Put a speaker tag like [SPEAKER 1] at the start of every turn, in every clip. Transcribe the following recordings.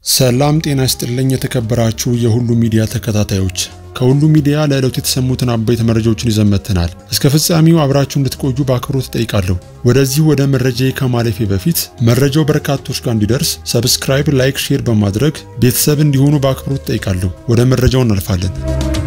[SPEAKER 1] ሰላም ጤና ይስጥልኝ። የተከበራችሁ የሁሉ ሚዲያ ተከታታዮች ከሁሉ ሚዲያ ለዕለቱ የተሰሙትን አበይት መረጃዎችን ይዘን መጥተናል። እስከ ፍጻሜው አብራችሁ እንድትቆዩ በአክብሮት እጠይቃለሁ። ወደዚህ ወደ መረጃ ከማለፌ በፊት መረጃው በርካቶች ጋር እንዲደርስ ሰብስክራይብ፣ ላይክ፣ ሼር በማድረግ ቤተሰብ እንዲሆኑ በአክብሮት እጠይቃለሁ። ወደ መረጃው እናልፋለን።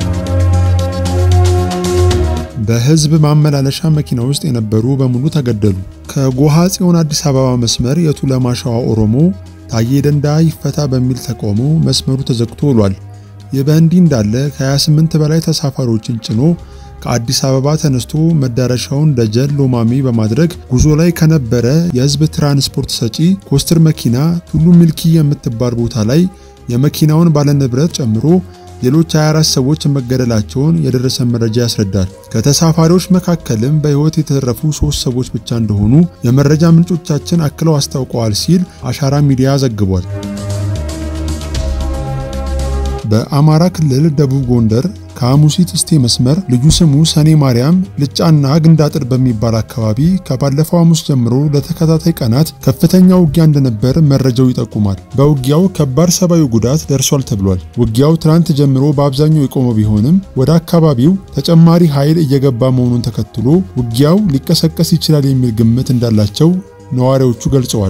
[SPEAKER 1] በህዝብ ማመላለሻ መኪና ውስጥ የነበሩ በሙሉ ተገደሉ። ከጎሃ ጽዮን አዲስ አበባ መስመር የቱለማ ሸዋ ኦሮሞ ታዬ ደንዳ ይፈታ በሚል ተቃውሞ መስመሩ ተዘግቶ ውሏል። ይህ በእንዲህ እንዳለ ከ28 በላይ ተሳፋሪዎችን ጭኖ ከአዲስ አበባ ተነስቶ መዳረሻውን ደጀን ሎማሜ በማድረግ ጉዞ ላይ ከነበረ የህዝብ ትራንስፖርት ሰጪ ኮስትር መኪና ቱሉ ሚልኪ የምትባል ቦታ ላይ የመኪናውን ባለንብረት ጨምሮ ሌሎች 24 ሰዎች መገደላቸውን የደረሰ መረጃ ያስረዳል። ከተሳፋሪዎች መካከልም በህይወት የተረፉ ሶስት ሰዎች ብቻ እንደሆኑ የመረጃ ምንጮቻችን አክለው አስታውቀዋል ሲል አሻራ ሚዲያ ዘግቧል። በአማራ ክልል ደቡብ ጎንደር ከሐሙሲት እስቴ መስመር ልዩ ስሙ ሰኔ ማርያም ልጫና ግንዳጥር በሚባል አካባቢ ከባለፈው ሐሙስ ጀምሮ ለተከታታይ ቀናት ከፍተኛ ውጊያ እንደነበር መረጃው ይጠቁማል። በውጊያው ከባድ ሰብአዊ ጉዳት ደርሷል ተብሏል። ውጊያው ትናንት ጀምሮ በአብዛኛው የቆመ ቢሆንም ወደ አካባቢው ተጨማሪ ኃይል እየገባ መሆኑን ተከትሎ ውጊያው ሊቀሰቀስ ይችላል የሚል ግምት እንዳላቸው ነዋሪዎቹ ገልጸዋል።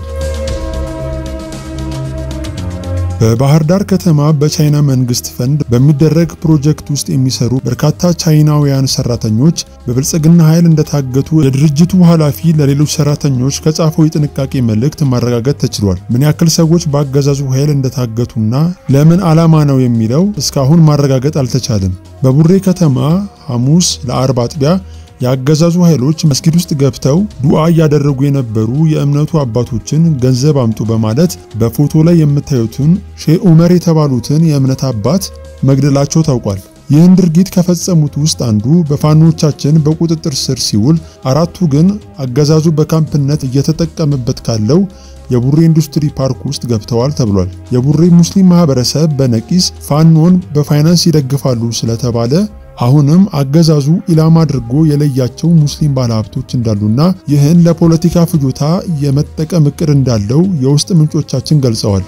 [SPEAKER 1] በባህር ዳር ከተማ በቻይና መንግስት ፈንድ በሚደረግ ፕሮጀክት ውስጥ የሚሰሩ በርካታ ቻይናውያን ሰራተኞች በብልጽግና ኃይል እንደታገቱ የድርጅቱ ኃላፊ ለሌሎች ሰራተኞች ከጻፈው የጥንቃቄ መልእክት ማረጋገጥ ተችሏል። ምን ያክል ሰዎች በአገዛዙ ኃይል እንደታገቱና ለምን ዓላማ ነው የሚለው እስካሁን ማረጋገጥ አልተቻለም። በቡሬ ከተማ ሐሙስ ለአርብ አጥቢያ የአገዛዙ ኃይሎች መስጊድ ውስጥ ገብተው ዱዓ እያደረጉ የነበሩ የእምነቱ አባቶችን ገንዘብ አምጡ በማለት በፎቶ ላይ የምታዩትን ሼህ ዑመር የተባሉትን የእምነት አባት መግደላቸው ታውቋል። ይህን ድርጊት ከፈጸሙት ውስጥ አንዱ በፋኖቻችን በቁጥጥር ስር ሲውል፣ አራቱ ግን አገዛዙ በካምፕነት እየተጠቀመበት ካለው የቡሬ ኢንዱስትሪ ፓርክ ውስጥ ገብተዋል ተብሏል። የቡሬ ሙስሊም ማህበረሰብ በነቂስ ፋኖን በፋይናንስ ይደግፋሉ ስለተባለ አሁንም አገዛዙ ኢላማ አድርጎ የለያቸው ሙስሊም ባለሀብቶች እንዳሉና ይህን ለፖለቲካ ፍጆታ የመጠቀም እቅድ እንዳለው የውስጥ ምንጮቻችን ገልጸዋል።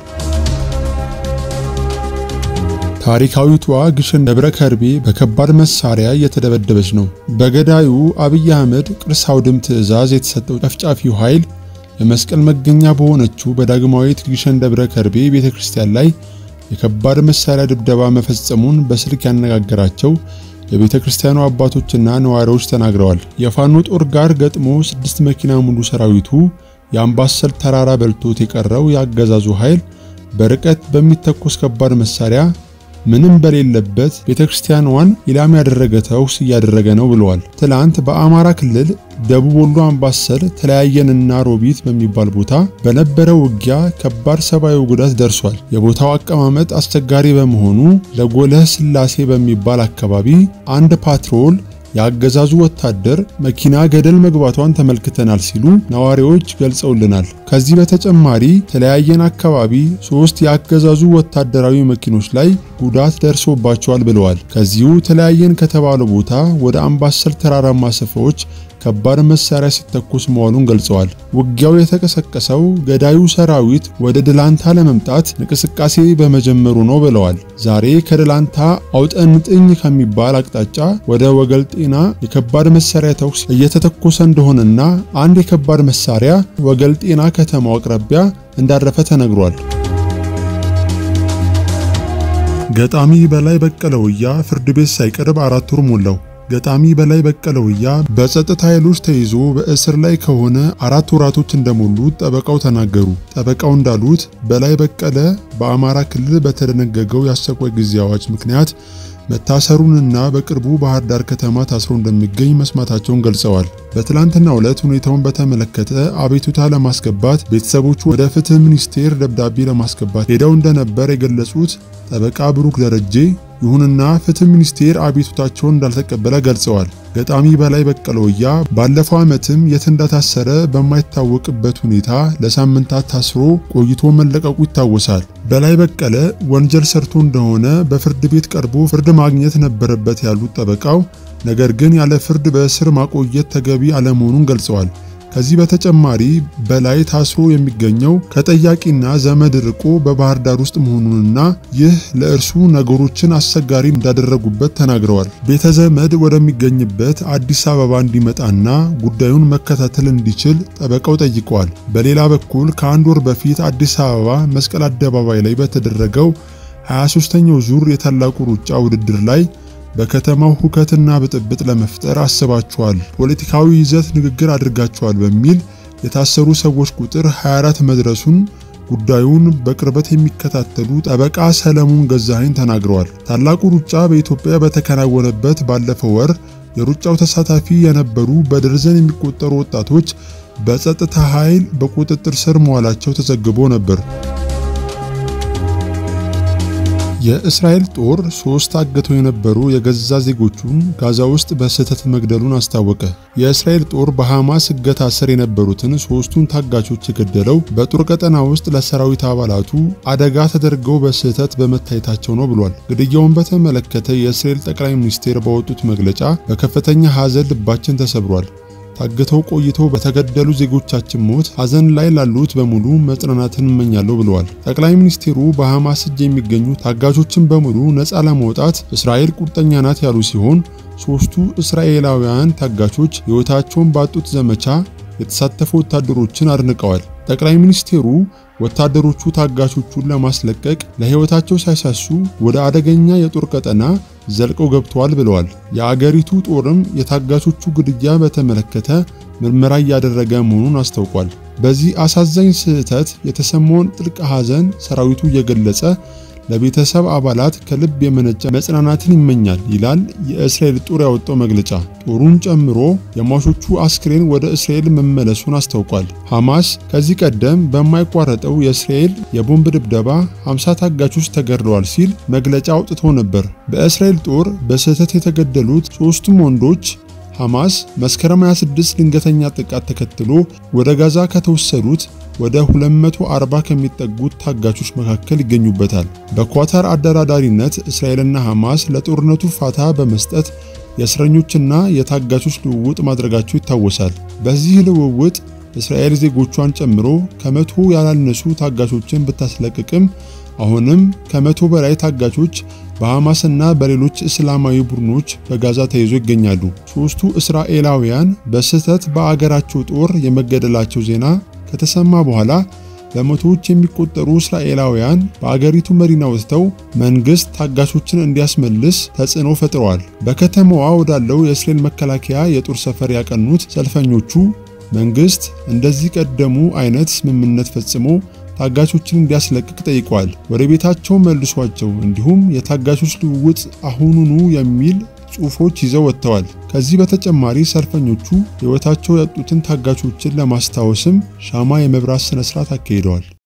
[SPEAKER 1] ታሪካዊቷ ግሸን ደብረ ከርቤ በከባድ መሳሪያ እየተደበደበች ነው። በገዳዩ አብይ አህመድ ቅርስ አውድም ትዕዛዝ የተሰጠው ጨፍጫፊው ኃይል የመስቀል መገኛ በሆነችው በዳግማዊት ግሸን ደብረ ከርቤ ቤተ ክርስቲያን ላይ የከባድ መሳሪያ ድብደባ መፈጸሙን በስልክ ያነጋገራቸው የቤተ ክርስቲያኑ አባቶችና ነዋሪዎች ተናግረዋል። የፋኖ ጦር ጋር ገጥሞ ስድስት መኪና ሙሉ ሰራዊቱ የአምባሰል ተራራ በልቶት የቀረው የአገዛዙ ኃይል በርቀት በሚተኮስ ከባድ መሳሪያ ምንም በሌለበት ቤተ ክርስቲያኗን ኢላማ ያደረገ ተኩስ እያደረገ ነው ብለዋል። ትላንት በአማራ ክልል ደቡብ ወሎ አምባሰል ተለያየንና ሮቢት በሚባል ቦታ በነበረው ውጊያ ከባድ ሰብአዊ ጉዳት ደርሷል። የቦታው አቀማመጥ አስቸጋሪ በመሆኑ ለጎለህ ስላሴ በሚባል አካባቢ አንድ ፓትሮል የአገዛዙ ወታደር መኪና ገደል መግባቷን ተመልክተናል ሲሉ ነዋሪዎች ገልጸውልናል። ከዚህ በተጨማሪ ተለያየን አካባቢ ሶስት የአገዛዙ ወታደራዊ መኪኖች ላይ ጉዳት ደርሶባቸዋል ብለዋል። ከዚሁ ተለያየን ከተባለው ቦታ ወደ አምባሰል ተራራማ ስፍራዎች ከባድ መሳሪያ ሲተኮስ መዋሉን ገልጸዋል። ውጊያው የተቀሰቀሰው ገዳዩ ሰራዊት ወደ ድላንታ ለመምጣት እንቅስቃሴ በመጀመሩ ነው ብለዋል። ዛሬ ከድላንታ አውጠንጥኝ ከሚባል አቅጣጫ ወደ ወገል ጤና የከባድ መሳሪያ ተኩስ እየተተኮሰ እንደሆነና አንድ የከባድ መሳሪያ ወገል ጤና ከተማው አቅራቢያ እንዳረፈ ተነግሯል። ገጣሚ በላይ በቀለ ወያ ፍርድ ቤት ሳይቀርብ አራት ወር ሞላው። ገጣሚ በላይ በቀለ ወያ በጸጥታ ኃይሎች ተይዞ በእስር ላይ ከሆነ አራት ወራቶች እንደሞሉት ጠበቃው ተናገሩ። ጠበቃው እንዳሉት በላይ በቀለ በአማራ ክልል በተደነገገው የአስቸኳይ ጊዜ አዋጅ ምክንያት መታሰሩንና በቅርቡ ባህር ዳር ከተማ ታስሮ እንደሚገኝ መስማታቸውን ገልጸዋል። በትላንትናው ዕለት ሁኔታውን በተመለከተ አቤቱታ ለማስገባት ቤተሰቦቹ ወደ ፍትህ ሚኒስቴር ደብዳቤ ለማስገባት ሄደው እንደነበር የገለጹት ጠበቃ ብሩክ ደረጄ ይሁንና ፍትህ ሚኒስቴር አቤቱታቸውን እንዳልተቀበለ ገልጸዋል። ገጣሚ በላይ በቀለ ወያ ባለፈው ዓመትም የት እንደታሰረ በማይታወቅበት ሁኔታ ለሳምንታት ታስሮ ቆይቶ መለቀቁ ይታወሳል። በላይ በቀለ ወንጀል ሰርቶ እንደሆነ በፍርድ ቤት ቀርቦ ፍርድ ማግኘት ነበረበት ያሉት ጠበቃው፣ ነገር ግን ያለ ፍርድ በእስር ማቆየት ተገቢ አለመሆኑን ገልጸዋል። ከዚህ በተጨማሪ በላይ ታስሮ የሚገኘው ከጠያቂና ዘመድ ርቆ በባህር ዳር ውስጥ መሆኑንና ይህ ለእርሱ ነገሮችን አስቸጋሪ እንዳደረጉበት ተናግረዋል። ቤተ ዘመድ ወደሚገኝበት አዲስ አበባ እንዲመጣና ጉዳዩን መከታተል እንዲችል ጠበቃው ጠይቀዋል። በሌላ በኩል ከአንድ ወር በፊት አዲስ አበባ መስቀል አደባባይ ላይ በተደረገው 23ኛው ዙር የታላቁ ሩጫ ውድድር ላይ በከተማው ሁከትና ብጥብጥ ለመፍጠር አስባቸዋል፣ ፖለቲካዊ ይዘት ንግግር አድርጋቸዋል በሚል የታሰሩ ሰዎች ቁጥር 24 መድረሱን ጉዳዩን በቅርበት የሚከታተሉ ጠበቃ ሰለሞን ገዛኸኝ ተናግረዋል። ታላቁ ሩጫ በኢትዮጵያ በተከናወነበት ባለፈው ወር የሩጫው ተሳታፊ የነበሩ በደርዘን የሚቆጠሩ ወጣቶች በጸጥታ ኃይል በቁጥጥር ስር መዋላቸው ተዘግቦ ነበር። የእስራኤል ጦር ሶስት አግተው የነበሩ የገዛ ዜጎቹን ጋዛ ውስጥ በስህተት መግደሉን አስታወቀ። የእስራኤል ጦር በሐማስ እገታ ስር የነበሩትን ሶስቱን ታጋቾች የገደለው በጦር ቀጠና ውስጥ ለሰራዊት አባላቱ አደጋ ተደርገው በስህተት በመታየታቸው ነው ብሏል። ግድያውን በተመለከተ የእስራኤል ጠቅላይ ሚኒስቴር ባወጡት መግለጫ በከፍተኛ ሐዘን ልባችን ተሰብሯል ታግተው ቆይተው በተገደሉ ዜጎቻችን ሞት ሐዘን ላይ ላሉት በሙሉ መጽናናትን እመኛለሁ ብለዋል። ጠቅላይ ሚኒስቴሩ በሐማስ እጅ የሚገኙ ታጋቾችን በሙሉ ነፃ ለማውጣት እስራኤል ቁርጠኛ ናት ያሉ ሲሆን ሶስቱ እስራኤላውያን ታጋቾች ሕይወታቸውን ባጡት ዘመቻ የተሳተፉ ወታደሮችን አድንቀዋል። ጠቅላይ ሚኒስቴሩ ወታደሮቹ ታጋቾቹን ለማስለቀቅ ለሕይወታቸው ሳይሳሱ ወደ አደገኛ የጦር ቀጠና ዘልቀው ገብተዋል ብለዋል። የአገሪቱ ጦርም የታጋቾቹ ግድያ በተመለከተ ምርመራ እያደረገ መሆኑን አስታውቋል። በዚህ አሳዛኝ ስህተት የተሰማውን ጥልቅ ሐዘን ሰራዊቱ እየገለጸ ለቤተሰብ አባላት ከልብ የመነጨ መጽናናትን ይመኛል ይላል የእስራኤል ጦር ያወጣው መግለጫ። ጦሩን ጨምሮ የሟቾቹ አስክሬን ወደ እስራኤል መመለሱን አስታውቋል። ሐማስ ከዚህ ቀደም በማይቋረጠው የእስራኤል የቦምብ ድብደባ 50 ታጋቾች ተገድለዋል ሲል መግለጫ አውጥቶ ነበር። በእስራኤል ጦር በስህተት የተገደሉት ሦስቱም ወንዶች ሐማስ መስከረም 26 ድንገተኛ ጥቃት ተከትሎ ወደ ጋዛ ከተወሰዱት ወደ 240 ከሚጠጉት ታጋቾች መካከል ይገኙበታል። በኳታር አደራዳሪነት እስራኤልና ሐማስ ለጦርነቱ ፋታ በመስጠት የእስረኞችና የታጋቾች ልውውጥ ማድረጋቸው ይታወሳል። በዚህ ልውውጥ እስራኤል ዜጎቿን ጨምሮ ከመቶ ያላነሱ ታጋቾችን ብታስለቅቅም አሁንም ከመቶ በላይ ታጋቾች በሐማስና በሌሎች እስላማዊ ቡድኖች በጋዛ ተይዞ ይገኛሉ። ሦስቱ እስራኤላውያን በስህተት በአገራቸው ጦር የመገደላቸው ዜና ከተሰማ በኋላ በመቶዎች የሚቆጠሩ እስራኤላውያን በአገሪቱ መዲና ወጥተው መንግስት ታጋቾችን እንዲያስመልስ ተጽዕኖ ፈጥረዋል። በከተማዋ ወዳለው የእስራኤል መከላከያ የጦር ሰፈር ያቀኑት ሰልፈኞቹ መንግስት እንደዚህ ቀደሙ አይነት ስምምነት ፈጽሞ ታጋቾችን እንዲያስለቅቅ ጠይቀዋል። ወደ ቤታቸው መልሷቸው፣ እንዲሁም የታጋቾች ልውውጥ አሁኑኑ የሚል ጽሑፎች ይዘው ወጥተዋል። ከዚህ በተጨማሪ ሰልፈኞቹ ሕይወታቸው ያጡትን ታጋቾችን ለማስታወስም ሻማ የመብራት ስነ ስርዓት አካሂደዋል።